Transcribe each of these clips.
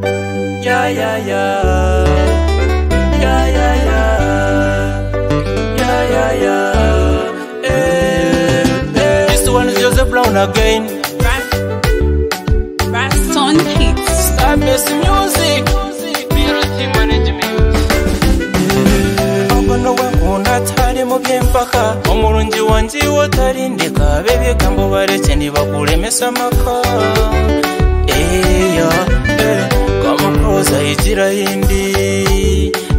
Yeah, yeah, yeah. Yeah, yeah, yeah. Yeah, yeah, yeah. Eh, eh. This one is Joseph Brown again. Raston Hits. Stop this music. Ahubwo ni wowe nkunda atarimo byimfaka umurungi wanjye watarindika b'ibigambo bareke nibakuremesa amaka eya eh, kamukoza igira yindi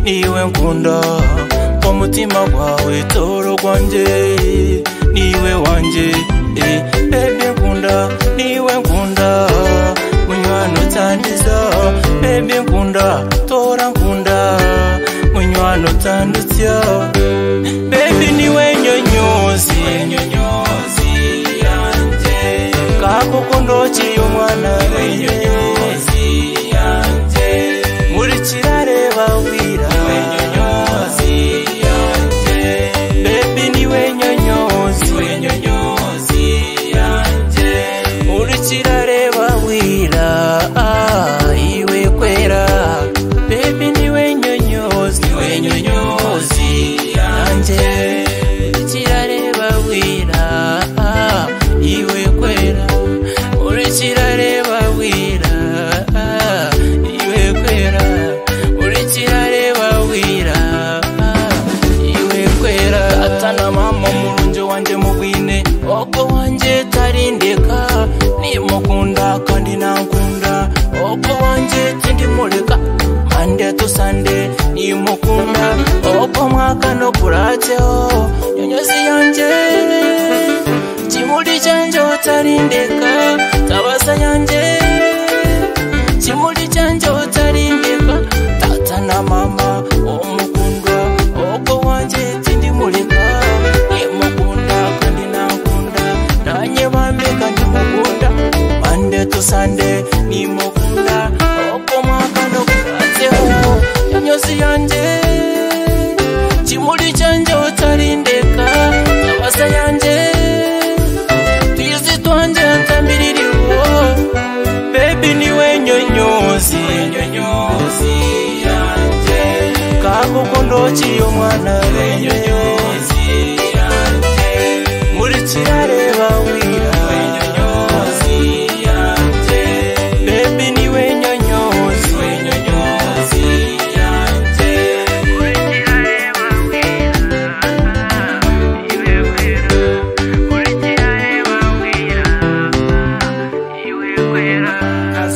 niwe nkunda umutima wawe toro rwanjye niwe wanjye eh, bebe nkunda niwe nkunda munywano utandiza bebe nkunda tora nkunda munywano utandutya bebi niwe nyonyozi kakukundo kiyo umwana nyonyozi yanjye nkurikira reba wira nyonyozi yanjye bebi niwe nyonyozi nyonyozi yanjye nkurikira reba wira ah, iwe kwera bebi niwe nyonyozi niwe nyonyozi yanjye kirareba wira ah, iwe kwera uri kirareba wira ah, iwe kwera uri kirareba wira ah, iwe kwera atana mama murungi wanjye mu bwine ogo wanjye tarindeka nimukunda kandi nankunda ogo wanjye tindimureka mande tu sande nimukunda ogo mwaka no kuratseho nyonyozi yanjye kimuli cyanje utarindeka tabaza yanjye kimuli cyanje utarindeka tata na mama umukunda ogo wanjye tindimureka nimukunda kandi nankunda nanjye bambika ndimukunda mande tusande nimukunda ogo mwaka no kuratseho nyonyozi yanjye kimuli cyanje utarindeka tabaza yanjye twizi twanje ntambiririho bebi niwe nyonyozi nyonyozi yanjye kagukundo kiyo mwana we nyonyozi yanjye nkurikira reba wira we nyonyozi yanjye bebi niwe nyonyozi we nyonyozi yanjye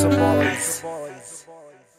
Castle Boys.